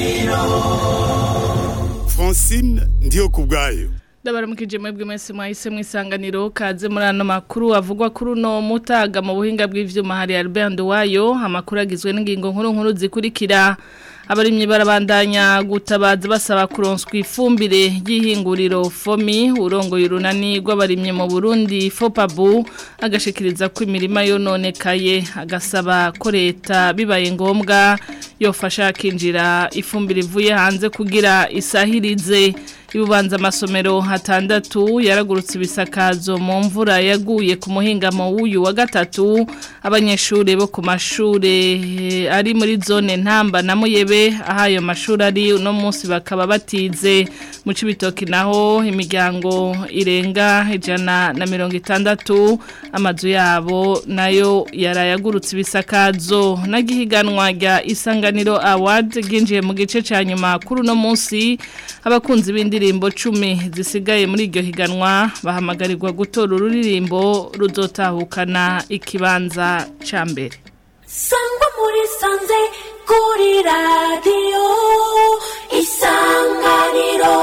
isanganiro francine ndiyo ku bwayo ndabaramukije mwebwe mwese mwahise mu isanganiro kaze muri ano makuru avugwa kuri uno mutaga mu buhinga bw'ivyuma hari Albert Nduwayo amakuru agizwe n'ingingo nkuru nkuru zikurikira abarimyi barabandanya gutabaza basaba kuronswa ifumbire y'ihinguriro fomi urongoye urunani rw'abarimyi mu Burundi fopabu agashikiriza ko imirima yononekaye agasaba ko leta bibaye ngombwa yofasha kinjira ifumbire ivuye hanze kugira isahirize ibubanza amasomero hatandatu yaragurutse ibisakazo mu mvura yaguye ku muhingamo w'uyu wa gatatu abanyeshuri bo ku mashuri ari muri zone ntamba na muyebe aho ayo mashuri ari uno munsi bakaba batize mu cibitoki naho imiryango irenga ijana na mirongo itandatu amazu yabo nayo yarayagurutse ibisakazo n'agihiganwa rya isanganiro award ryinjiye mu gice cya nyuma kuri uno munsi abakunzi b'indirimbo cumi zisigaye muri iryo higanwa bahamagarirwa gutora ururirimbo ruzotahukana ikibanza cya mbere sangwa muri sanze kuri radiyo isanganiro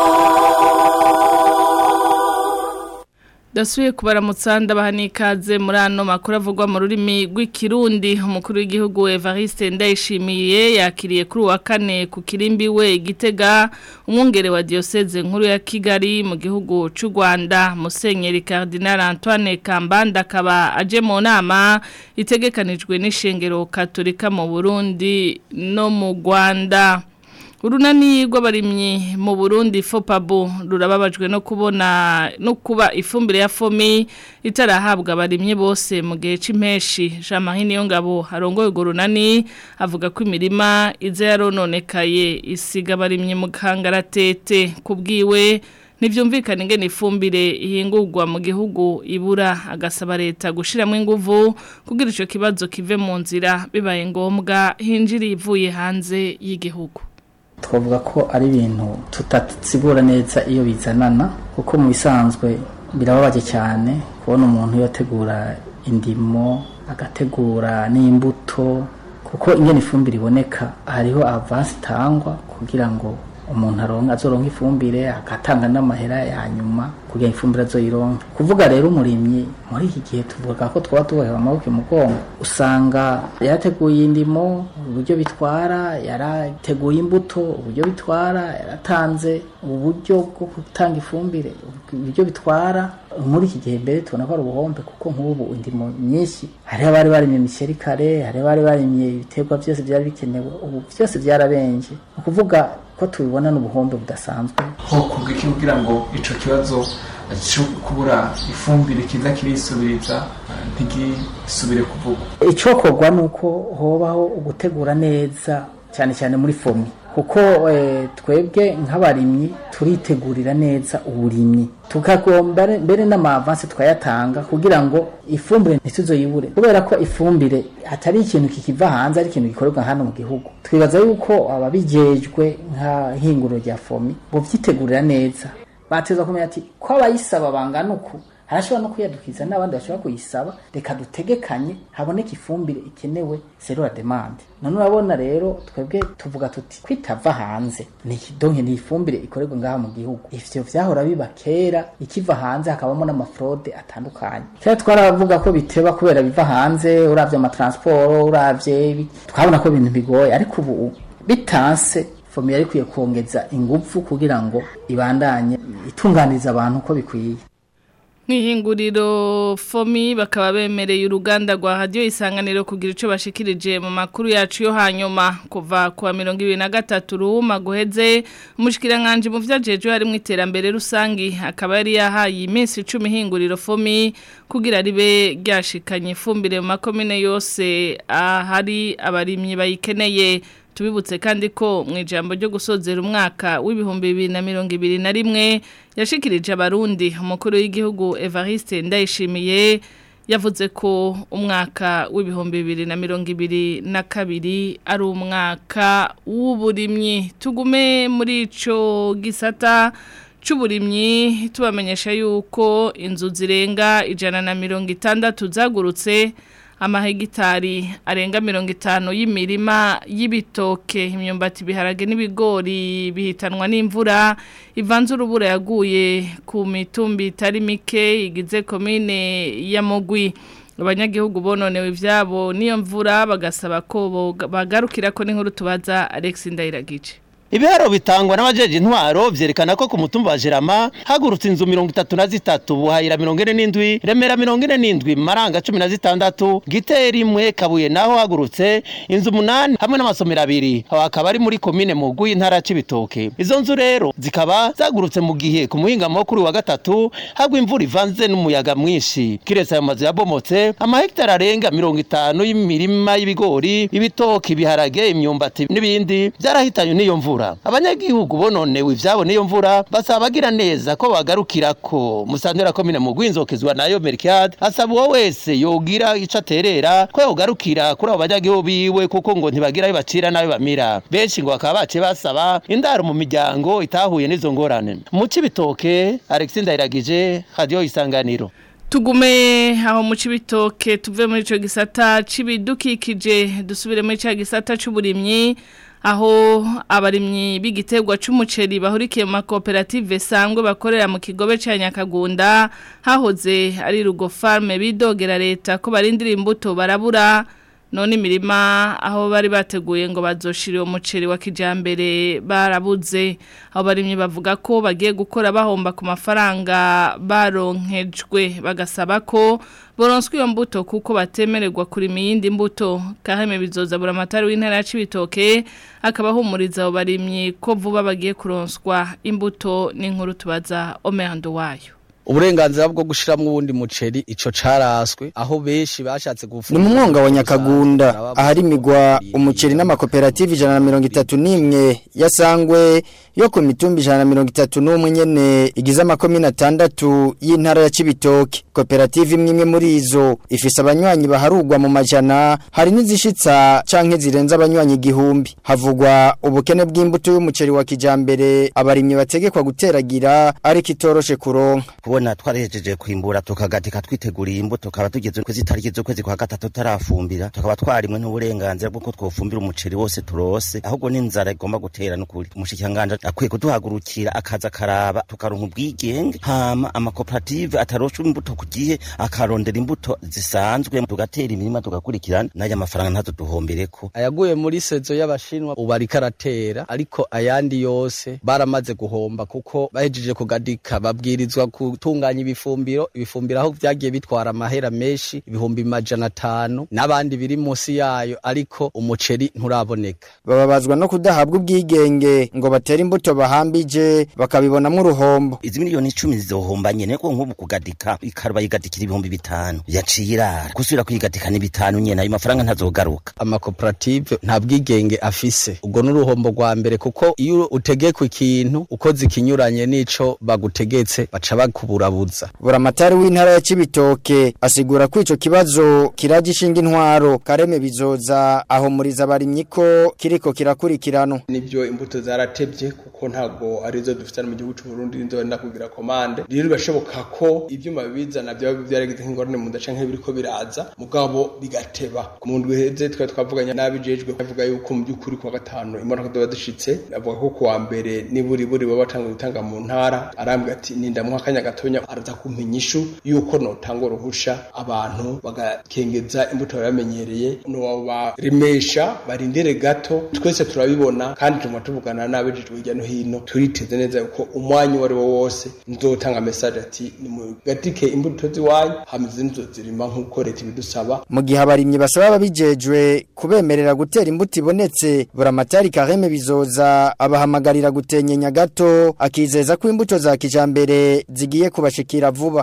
Dasuye kubaramutsa ndabaha n'ikaze muri ano makuru avugwa mu rurimi rw'ikirundi umukuru w'igihugu Evariste Ndayishimiye yakiriye kuri wa kane ku kirimbi we Gitega umwungere wa diocese nkuru ya Kigali mu gihugu cy'u Rwanda Musenyeri Cardinal Antoine Kambanda akaba aje mu nama itegekanijwe n'ishengero Katolika mu Burundi no mu Rwanda urunani rw'abarimyi mu Burundi fopabu rurababajwe no kubona no kuba ifumbire ya fomi itarahabwa abarimyi bose mu gihe c'impeshi Jean Marie Niyongabo harongoye urwo runani avuga ko imirima ize yarononekaye isiga abarimyi mu kangaratete kubwiwe Nivyumvikana ingene ifumbire ihingurwa mu gihugu ibura agasaba leta gushiramo inguvu kugira ico kibazo kive mu nzira bibaye ngombwa hinjiri ivuye hanze y'igihugu twavuga ko ari ibintu tutatsigura neza iyo bizanana kuko mu bisanzwe birababaje cyane kubona umuntu yategura indimo agategura n'imbuto kuko ingene ifumbire iboneka hariho avansi itangwa kugira ngo umuntu aronka azoronka ifumbire agatanga n'amahera ya nyuma kugira ifumbire azoyironke kuvuga rero umurimyi muri iki gihe tuvuga ko twaba tubohewe amaboko imugongo usanga yarateguye indimo uburyo bitwara yarateguye imbuto uburyo bitwara yaratanze uburyo bwo gutanga ifumbire uburyo bitwara muri iki gihe mbere tubona ko ari ubuhombe kuko nk'ubu indimo nyinshi hariho abari barimye imiceri kare hariho abari barimye ibiterwa byose byari bikenewe ubu byose byarabenje ni ukuvuga ko tubibona n'ubuhombe budasanzwe hokorwa iki kugira ngo ico kibazo cyo kubura ifumbire kiza kirisubiriza ntigisubire kuvugwa icokorwa ni uko hobaho ugutegura neza cyane cyane muri fomi kuko twebwe nk'abarimyi turitegurira neza uburimyi tukagomba mbere n'amavansi twayatanga kugira ngo ifumbire ntituzoyibure kubera ko ifumbire atari ikintu kikiva hanze ari ikintu gikorerwa hano mu gihugu twibaza yuko ababijejwe nka hinguro rya fomi bovyitegurira neza bateza kumenya ati ko abayisaba bangana uku harashobora no kuyadukiza n'abandi bashobora kuyisaba reka dutegekanye haboneka ifumbire ikenewe zero la demande none urabona rero twebwe tuvuga tuti kwitava hanze ni donke ni ifumbire ikorerwa ngaha mu gihugu ivyo vyahora biba kera ikiva hanze hakabamo n'amafrode atandukanye kera twaravuga ko biteba kubera biva hanze uravye amatransport uravye twabona ko ibintu bigoye ariko ubu bitanse fomi yari kwiye kongeza ingufu kugira ngo ibandanye itunganiriza abantu uko bikwiye Mwihinguriro fomi bakaba bemereye uruganda rwa radio isanganiro kugira ico bashikirije mu makuru yacu yo hanyuma kuva kwa 2023 ruhuma guheze umushikirankanje mu vyajeje hari mu iterambere rusangi akaba yari yahaye iminsi 10 hinguriro fomi kugira ribe ryashikanye ifumbire mu makomine yose ahari abarimyi bayikeneye tubibutse kandi ko mu ijambo ryo gusozera umwaka w'ibihumbi bibiri na mirongo ibiri na rimwe yashikirije abarundi umukuru w'igihugu Evariste Ndayishimiye yavuze ko umwaka w'ibihumbi bibiri na mirongo ibiri na kabiri ari umwaka w'uburimyi tugume muri ico gisata c'uburimyi tubamenyesha yuko inzu zirenga ijana na mirongo itandatu zagurutse amahegitari arenga mirongo itanu y'imirima y'ibitoke imyumbati ibiharage n'ibigori bihitanwa n'imvura ivanze urubura yaguye ku mitumbi itari mike igize komine ya mugwi abanyagihugu bononewe ivyabo niyo mvura bagasaba ko bagarukira ko n'inkuru tubaza Alex Ndayiragije Ibiharo bitangwa n'abajeje intwaro vyerekana ko ku mutumba wa Jerama hagurutse inzu 33 buhayira 47 remera 47 maranga 16 giteri imwe kabuye naho hagurutse inzu 8 hamwe n'amasomero abiri aho akaba ari muri commune Muguyi intara c'ibitoke izo nzu rero zikaba zagurutse mu gihe ku muhinga mukuru wa gatatu hagwa imvura ivanze n'umuyaga mwinshi kiretse ayo mazu yabomotse amahegitari arenga 50 y'imirima y'ibigori ibitoke ibiharage imyumbati n'ibindi byarahitanye n'iyo mvura abanyagihugu bononewe ivyabo niyo mvura basaba bagira neza ko bagarukira ko musantera komine mu gwinzokezwa nayo Mercade asaba uwo wese yogira ico aterera ko yogarukira kuri abo banyagihugu biwe kuko ngo ntibagira ayo bacira nayo bamira benshi ngo bakaba bace basaba indaro mu miryango itahuye n'izo ngorane mu cibitoke Alexis Ndayiragije radio isanganiro Tugume aho mu cibitoke tuve muri ico gisata cibidukikije dusubire muri ca gisata c'uburimyi aho abarimyi b'igiterwa c'umuceri bahurikiye mu makoperative sangwe bakorera mu kigobe ca Nyakagunda hahoze ari rugo farme bidogera leta ko barindira imbuto barabura none imirima aho bari bateguye ngo bazoshire umuceri wa kijambere barabuze aho barimye bavuga ko bagiye gukora bahomba ku mafaranga baronkejwe bagasaba ko boronswe iyo mbuto kuko batemererwa kurima iyindi mbuto kaheme bizoza buramatari w'intara ya Cibitoke akaba humuriza abo barimyi ko vuba bagiye kuronswa imbuto n'inkuru tubaza Omerando wayo uburenganzira bwo gushiramwo uwundi muceri ico caraswe aho benshi bashatse ni gufungura mu mwonga wa nyakagunda ahari imigwa umuceri n'amakoperative ijana na mirongo itatu n'imwe yasangwe yo ku mitumba ijana na mirongo itatu n'umwe nyene igize amakomine atandatu y'intara ya cibitoke koperative imwe imwe muri izo ifise abanywanyi baharugwa mu majana hari n'izishitsa canke zirenze abanywanyi igihumbi havugwa ubukene bw'imbuto y'umuceri wa kijambere abarimyi bategekwa guteragira ariko itoroshe kuronka kubona twarahejeje kwimbura tukagatika twiteguriye imbuto tukaba tugeze kwezi tariki z'ukwezi kwa gatatu tutarafumbira tukaba twarimwe n'uburenganzira bw'uko twofumbira umuceri wose turose ahubwo n'inzara igomba gutera n'ukuri umushikanganje akwiye kuduhagurukira akaza karaba tukaronka ubwigenge hama amakoperative atarosha imbuto ku gihe akarondera imbuto zisanzwe tugatera imirima tugakurikirana n'aya mafaranga ntazo duhombereko ayaguye muri sezo y'abashinwa ubu ariko aratera ariko ayandi yose baramaze guhomba kuko bahejeje kugadika babwirizwa gutunganya ibifumbiro ibifumbiro aho vyagiye bitwara amahera menshi ibihumbi majana atanu n'abandi biri munsi yayo ariko umuceri nturaboneka bababazwa no kudahabwa ubwigenge ngo batere imbuto bahambije bakabibonamwo uruhombo izi miliyoni icumi zizohomba nyene ko nk'ubu kugadika ikaruba yigadikira ibihumbi bitanu yaciye irara gusubira kuyigadika ni bitanu nyene ayo mafaranga ntazogaruka amakoperative nta bwigenge afise ubwo n'uruhombo rwa mbere kuko iyo utegekwa ikintu ukoze ikinyuranye n'ico bagutegetse baca bakuburabuza buramatari w'intara ya cibitoke asigura ko ico kibazo kiraje ishinga intwaro kareme bizoza ahumuriza abarimyi ko kiriko kirakurikiranwa nibyo imbuto zaratebye kuko ntabwo arizo dufite mu gihugu cy'u Burundi nizo wenda kugira komande rero birashoboka ko ibyuma bibizana byaba byaragize nk'ingorane mu ndaca nk'ibiriko biraza mugabo bigateba ku muntu wiheze twari twavuganye n'abijejwe bavuga yuko mu by'ukuri kuwa gatanu imodoka ziba zishitse avuga ko kuwa mbere niburi buri baba batanguye gutanga mu ntara arambwira ati nindamuha akanya gatonya araza kumpa inyishu yuko notanga uruhusha abantu bagakengeza imbuto bamenyereye no baremesha barindire gato twese turabibona kandi tuma tuvugana n'abejejwe hirya no hino turiteze neza yuko umwanya uwo ari wo wose nzotanga message ati nimugatike imbuto ziwanyu hamize nizo zirima nk'uko leta ibidusaba mu gihe abarimyi basaba ababijejwe kubemerera gutera imbuto ibonetse buramatari kareme bizoza abahamagarira gutenyenya gato akizeza ko imbuto za kijambere zigiye kubashikira vuba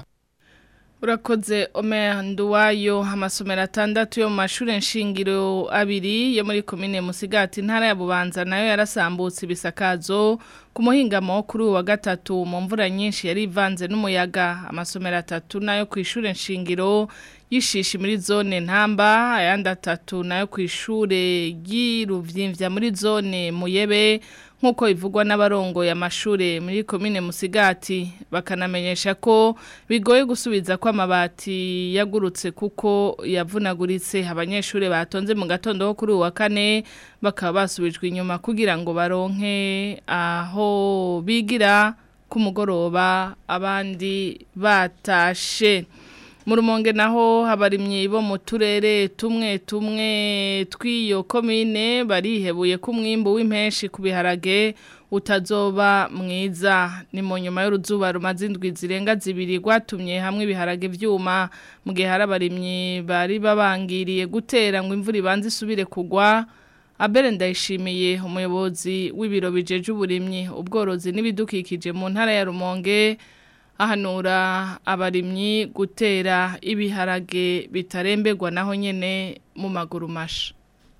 Urakoze Omer Nduwayo amasomero atandatu yo mu mashuri nshingiro abiri yo muri komine Musigati ntara ya Bubanza nayo yarasambutse ibisakazo ku muhingamo kuri uwa gatatu mu mvura nyinshi yari ivanze n'umuyaga amasomero atatu nayo ku ishuri nshingiro y'ishishi muri zone ntamba ayandi atatu nayo ku ishure ry'iruvyimbya muri zone muyebe nk'uko bivugwa n'abarongoye amashure muri komine musigati bakanamenyesha ko bigoye gusubiza ko amabati yagurutse kuko yavunaguritse abanyeshuri batonze mu gatondo ko kuri uwa kane bakaba basubijwe inyuma kugira ngo baronke aho bigira ku mugoroba abandi batashe mu rumonge naho habarimye bo mu turere tumwe tumwe tw'iyo komine barihebuye ko umwimbu w'impenshi ku biharage utazoba mwiza ni mu nyuma y'uruzuba rumaze indwi zirenga zibiri rwatumye hamwe ibiharage byuma mu gihe hari abarimyi bari babangiriye gutera ngo imvura ibanze isubire kugwa Abere ndayishimiye umuyobozi w'ibiro bijeje uburimyi ubworozi n'ibidukikije mu ntara ya Rumonge ahanura abarimyi gutera ibiharage bitarembegwa naho nyene mu maguru masha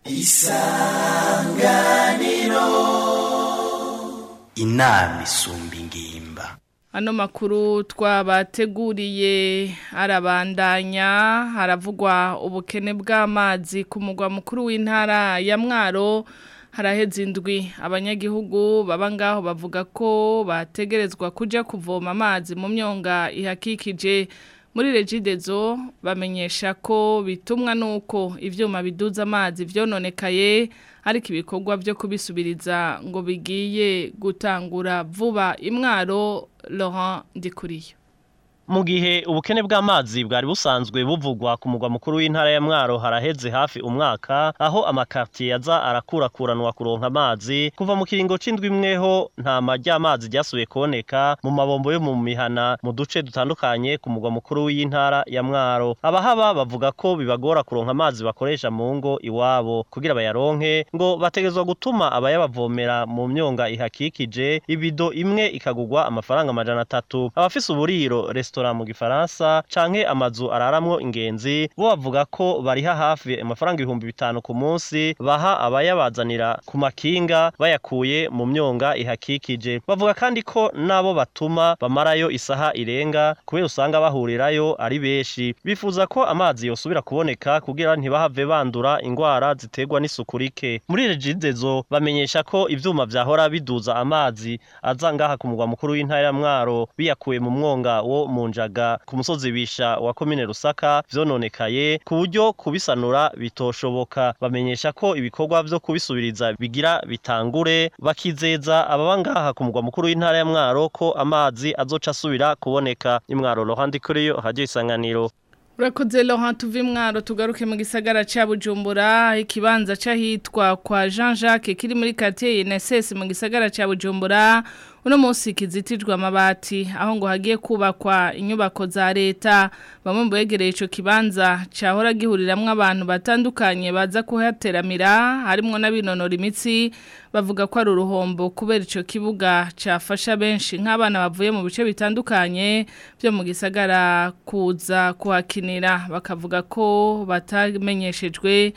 isanganiro inama isumba ingimba Ano makuru twabateguriye arabandanya haravugwa ubukene bw'amazi ku mugwa mukuru w'intara ya Mwaro haraheze indwi abanyagihugu baba ngaho bavuga ko bategerezwa kuja kuvoma amazi mu myonga ihakikije muri regidezo bamenyesha ko bitumwa nuko ivyuma biduza amazi vyononekaye ariko ibikorwa byo kubisubiriza ngo bigiye gutangura vuba imwaro Laurent Ndikuriyo mu gihe ubukene bw'amazi bwari busanzwe buvugwa ku mugwa mukuru w'intara ya Mwaro haraheze hafi umwaka aho amakartier yaza arakurakuranwa kuronka amazi kuva mu kiringo c'indwi imweho nta majya amazi ryasubiye kuboneka mu mabombo yo mu mihana mu duce dutandukanye ku mugwa mukuru w'intara ya Mwaro abahaba bavuga ko bibagora kuronka amazi bakoresha mu ngo iwabo kugira bayaronke ngo bategezwa gutuma abayabavomera mu myonga ihakikije ibido imwe ikagugwa amafaranga amajana atatu abafise uburiro restaurant mu gifaransa canke amazu araramwo ingenzi bo bavuga ko bariha hafi amafaranga ibihumbi bitanu ku munsi baha abayabazanira ku makinga bayakuye mu myonga ihakikije bavuga kandi ko nabo batuma bamarayo isaha irenga kubera usanga bahurirayo ari benshi bifuza ko amazi yosubira kuboneka kugira ntibahave bandura ingwara ziterwa n'isuku rike muri regidezo bamenyesha ko ivyuma vyahora biduza amazi aza ngaha ku mugwa mukuru w'intara ya Mwaro biyakuye mu mwonga wo mu njaga ku musozi bisha wa komine Rusaka vyononekaye ku buryo kubisanura bitoshoboka bamenyesha ko ibikorwa vyo kubisubiriza bigira bitangure bakizeza ababa ngaha ku mugwa mukuru w'intara ya Mwaro ko amazi azoca asubira kuboneka imwaro Laurent Kuriyo radio isanganiro Urakoze Laurent tuvi mwaro tugaruke mu gisagara ca Bujumbura ikibanza cahitwa kwa Jean Jacques kiri muri quartier INSS mu gisagara ca Bujumbura uno munsi kizitijwe amabati aho ngo hagiye kubakwa inyubako za leta bamwe mu begereye ico kibanza cahora gihuriramwe abantu batandukanye baza kuhateramira harimo n'abinonora imitsi bavuga ko ari uruhombo kubera ico kibuga cafasha benshi nk'abana bavuye mu bice bitandukanye byo mu gisagara kuza kuhakinira bakavuga ko batamenyeshejwe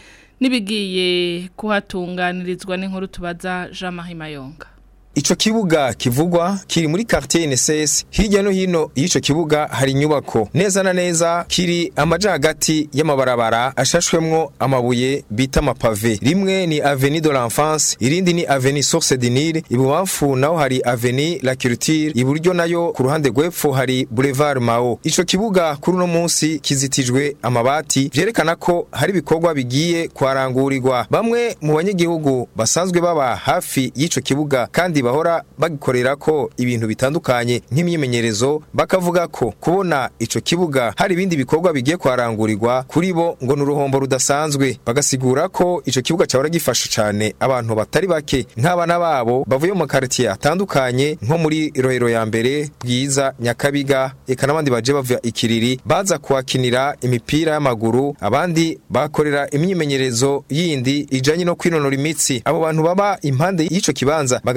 n'ibigiye kuhatunganirizwa n'inkuru tubaza Jean Marie Mayonga Ico kibuga kivugwa kiri muri quartier NSS hirya no hino y'ico kibuga hari inyubako neza na neza kiri amaja hagati y'amabarabara ashashwemwo amabuye bita amapave rimwe ni Avenue de l'Enfance irindi ni Avenue Source du Nil ibubamfu naho hari Avenue La Culture iburyo nayo ku ruhande rwepfo hari Boulevard Mao ico kibuga kuri uno munsi kizitijwe amabati vyerekana ko hari ibikorwa bigiye kwarangurirwa bamwe mu banyagihugu basanzwe baba hafi y'ico kibuga kandi bahora bagikorera ko ibintu bitandukanye nk'imyimenyerezo bakavuga ko kubona ico kibuga hari ibindi bikorwa bigiye kwarangurirwa kuri bo ngo ni uruhombo rudasanzwe bagasigura ko ico kibuga cyahora gifasha cyane abantu batari bake nk'abana babo bavuye mu quartier atandukanye nko muri rohero ya mbere bwiza nyakabiga eka n'abandi baje bava ikiriri baza kuhakinira imipira y'amaguru abandi bakorera imyimenyerezo yindi ijanye no kwinonora imitsi abo bantu baba impande y'ico kibanza bagasigura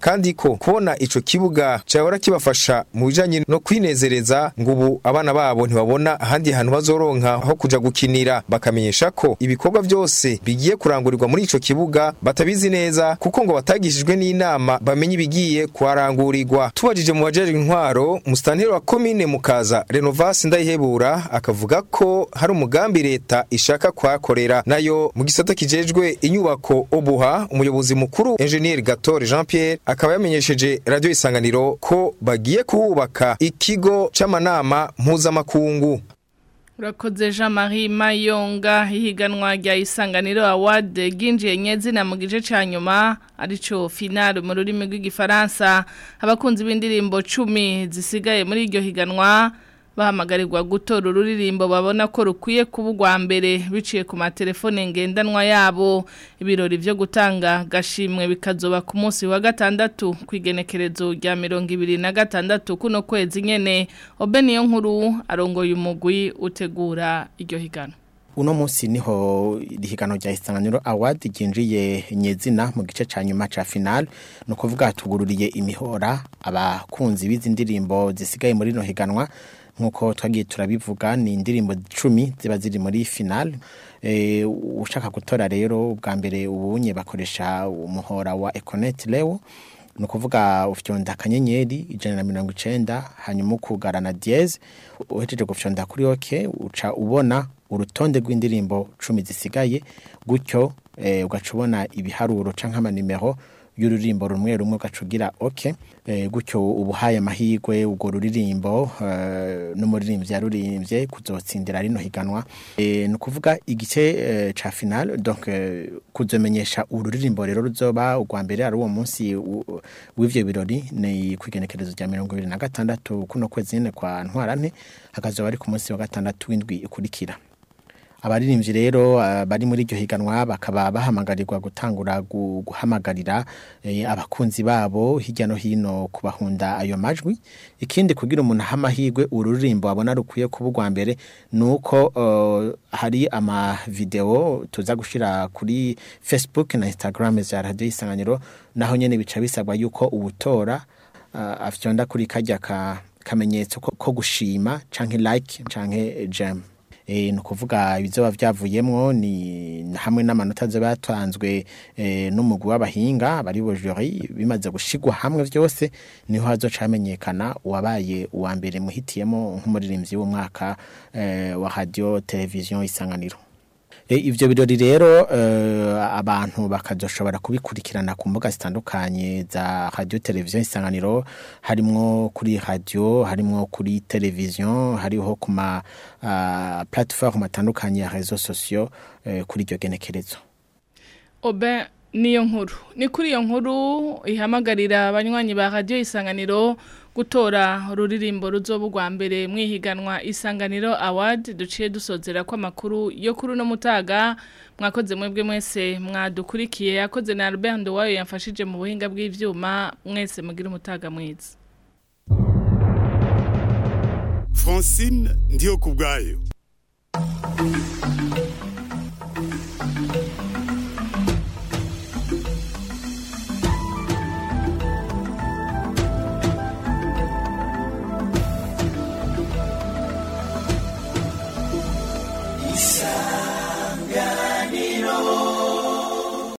kandi ko kubona ico kibuga cahora kibafasha mu bijanye no kwinezereza ngo ubu abana babo ntibabona ahandi hantu bazoronka aho kuja gukinira bakamenyesha ko ibikorwa byose bigiye kurangurirwa muri ico kibuga batabizi neza kuko ngo batagishijwe n'inama bamenye ibigiye kuharangurirwa tubajije mu bajejwe intwaro musitanteri wa komine mukaza renovasi ndayihebura akavuga ko hari umugambi leta ishaka kuhakorera nayo mu gisata kijejwe inyubako obuha umuyobozi mukuru engineer gatore jean pierre akaba yamenyesheje radio isanganiro ko bagiye kuhubaka ikigo c'amanama mpuzamakungu Urakoze Jean Marie Mayonga higanwa rya isanganiro award ginjiye nyezina mu gice ca nyuma arico final mu rurimi rw'igifaransa abakunzi b'indirimbo 10 zisigaye muri iryo higanwa bahamagarirwa gutora ururirimbo babona ko rukwiye kuba urwa mbere biciye ku matelefone ngendanwa yabo ibirori byo gutanga gashimwe bikazoba ku munsi wa gatandatu ku igenekerezo rya mirongo ibiri na gatandatu kuno kwezi nyene obe niyo nkuru arongoye umugwi utegura iryo higano uno munsi niho ihigano rya isanganiro award ryinjiye nyezina mu gice ca nyuma ca final no kuvuga tugururiye imihora abakunzi b'izi ndirimbo zisigaye muri no higanwa nkuko twagiye turabivuga ni indirimbo 10 ziba ziri muri final eh ushaka gutora rero ubwa mbere ubunye bakoresha umuhora wa Econet Leo no kuvuga ufyonda akanyenyeri ijana na mirongo icenda hanyuma ukugarana diez uhejeje gufyonda kuri oke uca ubona urutonde rw'indirimbo cumi zisigaye gutyo eh, ugaca ubona ibiharuro canke amanimero y'ururimbo rumwe rumwe ugacugira oke eh, gutyo ubuhaye amahirwe ubwo ruririmbo eh, n'umuririmbyi yarurimbye kuzotsindira rino higanwa eh, ni ukuvuga igice eh, ca final donc eh, kuzomenyesha ururirimbo rero ruzoba urwa mbere ari uwo munsi u- w'ivyo birori ni kwigenekerezo rya mirongo ibiri na gatandatu kuno kwezi nyene kwa ntwarante hakazoba ari ku munsi wa gatandatu w'indwi ikurikira abaririmbyi rero ah, bari muri iryo higanwa bakaba bahamagarirwa gutangura gu- guhamagarira eh, abakunzi babo hirya no hino kubahunda ayo majwi ikindi kugira umuntu aha amahirwe ururirimbo abona rukwiye kuba urwa mbere ni uko eh, hari amavideo tuza gushira kuri facebook na instagram za radiyo isanganiro naho nyene bica bisabwa yuko ubutora uh, afyonda kuri kajya ka kamenyetso ko, ko gushima canke like canke jam e, ni ukuvuga ibizoba vyavuyemwo ni hamwe n'amanota azoba yatanzwe e, n'umugwi w'abahinga bari bo jury bimaze gushigwa hamwe vyose niho hazoca hamenyekana uwabaye uwa mbere muhitiyemo nk'umuririmbyi w'umwaka e, wa radio televiziyo isanganiro E, ivyo birori rero uh, abantu bakazoshobora kubikurikirana ku mbuga zitandukanye za radio televiziyo isanganiro harimwo kuri radio harimwo kuri televiziyo hariho ku ma uh, platform atandukanye ya réseaux sociaux uh, kuri iryo genekerezo Obe niyo nkuru ni kuri iyo nkuru ihamagarira abanywanyi ba radio isanganiro gutora ururirimbo ruzoba urwa mbere mwihiganwa isanganiro award duciye dusozera ko amakuru yo kuri uno mutaga mwakoze mwebwe mwese mwadukurikiye yakoze na Albert Ndowayo yamfashije mu buhinga bw'ivyuma mwese mugira umutaga mwiza Francine ndiyo kubwayo